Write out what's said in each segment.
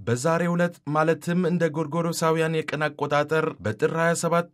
በዛሬው ዕለት ማለትም እንደ ጎርጎሮሳውያን የቀን አቆጣጠር በጥር 27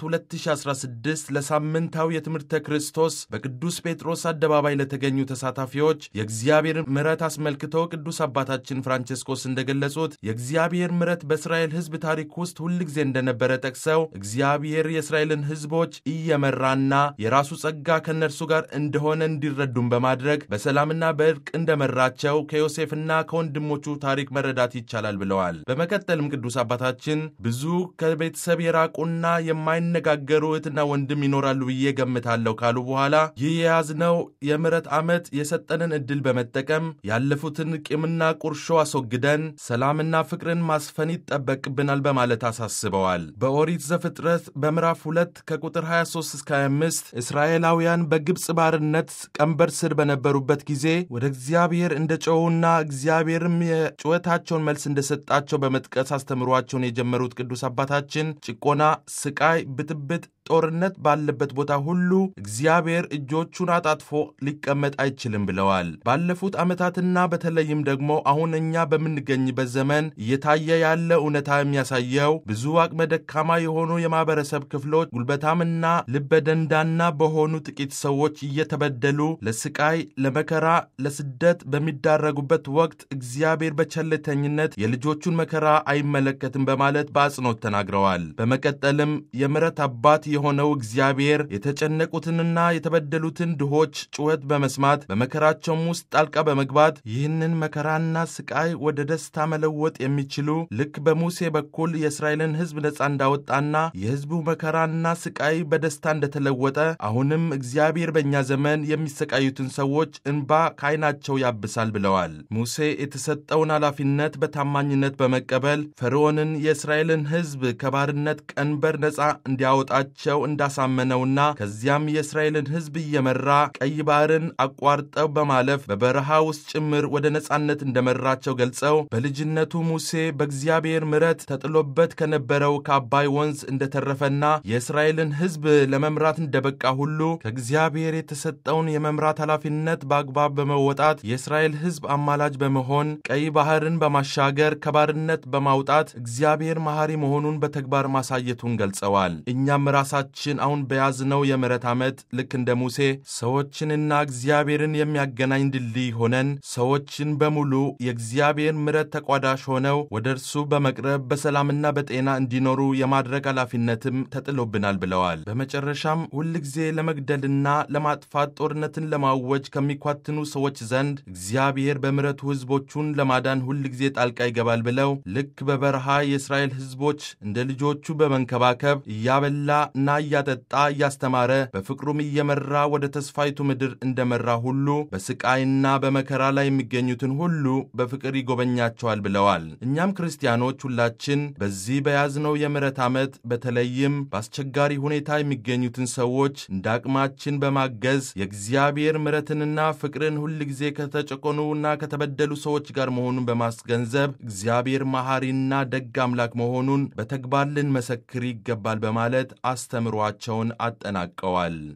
2016 ለሳምንታዊ የትምህርተ ክርስቶስ በቅዱስ ጴጥሮስ አደባባይ ለተገኙ ተሳታፊዎች የእግዚአብሔር ምሕረት አስመልክቶ ቅዱስ አባታችን ፍራንቼስኮስ እንደገለጹት የእግዚአብሔር ምሕረት በእስራኤል ሕዝብ ታሪክ ውስጥ ሁል ጊዜ እንደነበረ ጠቅሰው እግዚአብሔር የእስራኤልን ሕዝቦች እየመራና የራሱ ጸጋ ከእነርሱ ጋር እንደሆነ እንዲረዱም በማድረግ በሰላምና በእርቅ እንደመራቸው ከዮሴፍና ከወንድሞቹ ታሪክ መረዳት ይቻላል ብለዋል። በመቀጠልም ቅዱስ አባታችን ብዙ ከቤተሰብ የራቁና የማይነጋገሩ እህትና ወንድም ይኖራሉ ብዬ ገምታለሁ ካሉ በኋላ ይህ የያዝነው የምሕረት ዓመት የሰጠንን ዕድል በመጠቀም ያለፉትን ቂምና ቁርሾ አስወግደን ሰላምና ፍቅርን ማስፈን ይጠበቅብናል በማለት አሳስበዋል። በኦሪት ዘፍጥረት በምዕራፍ 2 ከቁጥር 23 እስከ 25 እስራኤላውያን በግብፅ ባርነት ቀንበር ስር በነበሩበት ጊዜ ወደ እግዚአብሔር እንደ ጮኹና እግዚአብሔርም የጩኸታቸውን መልስ እንደሰጣቸው በመጥቀስ አስተምሯቸውን የጀመሩት ቅዱስ አባታችን ጭቆና፣ ስቃይ፣ ብጥብጥ ጦርነት ባለበት ቦታ ሁሉ እግዚአብሔር እጆቹን አጣጥፎ ሊቀመጥ አይችልም ብለዋል። ባለፉት ዓመታትና በተለይም ደግሞ አሁን እኛ በምንገኝበት ዘመን እየታየ ያለ እውነታ የሚያሳየው ብዙ አቅመ ደካማ የሆኑ የማህበረሰብ ክፍሎች ጉልበታምና ልበደንዳና በሆኑ ጥቂት ሰዎች እየተበደሉ ለስቃይ፣ ለመከራ፣ ለስደት በሚዳረጉበት ወቅት እግዚአብሔር በቸልተኝነት የልጆቹን መከራ አይመለከትም በማለት በአጽንኦት ተናግረዋል። በመቀጠልም የምሕረት አባት የሆነው እግዚአብሔር የተጨነቁትንና የተበደሉትን ድሆች ጩኸት በመስማት በመከራቸውም ውስጥ ጣልቃ በመግባት ይህንን መከራና ስቃይ ወደ ደስታ መለወጥ የሚችሉ ልክ በሙሴ በኩል የእስራኤልን ሕዝብ ነፃ እንዳወጣና የሕዝቡ መከራና ስቃይ በደስታ እንደተለወጠ አሁንም እግዚአብሔር በእኛ ዘመን የሚሰቃዩትን ሰዎች እንባ ከዓይናቸው ያብሳል ብለዋል። ሙሴ የተሰጠውን ኃላፊነት በታማኝነት በመቀበል ፈርዖንን የእስራኤልን ሕዝብ ከባርነት ቀንበር ነፃ እንዲያወጣቸው እንዳሳመነውና ከዚያም የእስራኤልን ሕዝብ እየመራ ቀይ ባህርን አቋርጠው በማለፍ በበረሃ ውስጥ ጭምር ወደ ነፃነት እንደመራቸው ገልጸው በልጅነቱ ሙሴ በእግዚአብሔር ምሕረት ተጥሎበት ከነበረው ከአባይ ወንዝ እንደተረፈና የእስራኤልን ሕዝብ ለመምራት እንደበቃ ሁሉ ከእግዚአብሔር የተሰጠውን የመምራት ኃላፊነት በአግባብ በመወጣት የእስራኤል ሕዝብ አማላጅ በመሆን ቀይ ባህርን በማሻገር ከባርነት በማውጣት እግዚአብሔር መሐሪ መሆኑን በተግባር ማሳየቱን ገልጸዋል። እኛም ራሳችን አሁን በያዝነው የምሕረት ዓመት ልክ እንደ ሙሴ ሰዎችንና እግዚአብሔርን የሚያገናኝ ድልድይ ሆነን ሰዎችን በሙሉ የእግዚአብሔር ምሕረት ተቋዳሽ ሆነው ወደ እርሱ በመቅረብ በሰላምና በጤና እንዲኖሩ የማድረግ ኃላፊነትም ተጥሎብናል ብለዋል። በመጨረሻም ሁልጊዜ ለመግደልና ለማጥፋት ጦርነትን ለማወጅ ከሚኳትኑ ሰዎች ዘንድ እግዚአብሔር በምሕረቱ ሕዝቦቹን ለማዳን ሁልጊዜ ጣልቃ ይገባል ብለው ልክ በበረሃ የእስራኤል ሕዝቦች እንደ ልጆቹ በመንከባከብ እያበላ እና እያጠጣ እያስተማረ በፍቅሩም እየመራ ወደ ተስፋይቱ ምድር እንደመራ ሁሉ በስቃይና በመከራ ላይ የሚገኙትን ሁሉ በፍቅር ይጎበኛቸዋል ብለዋል። እኛም ክርስቲያኖች ሁላችን በዚህ በያዝነው የምሕረት ዓመት በተለይም በአስቸጋሪ ሁኔታ የሚገኙትን ሰዎች እንደ አቅማችን በማገዝ የእግዚአብሔር ምሕረትንና ፍቅርን ሁልጊዜ ከተጨቆኑና ከተበደሉ ሰዎች ጋር መሆኑን በማስገንዘብ እግዚአብሔር መሐሪና ደግ አምላክ መሆኑን በተግባር ልንመሰክር ይገባል በማለት አስተምሯቸውን አጠናቀዋል።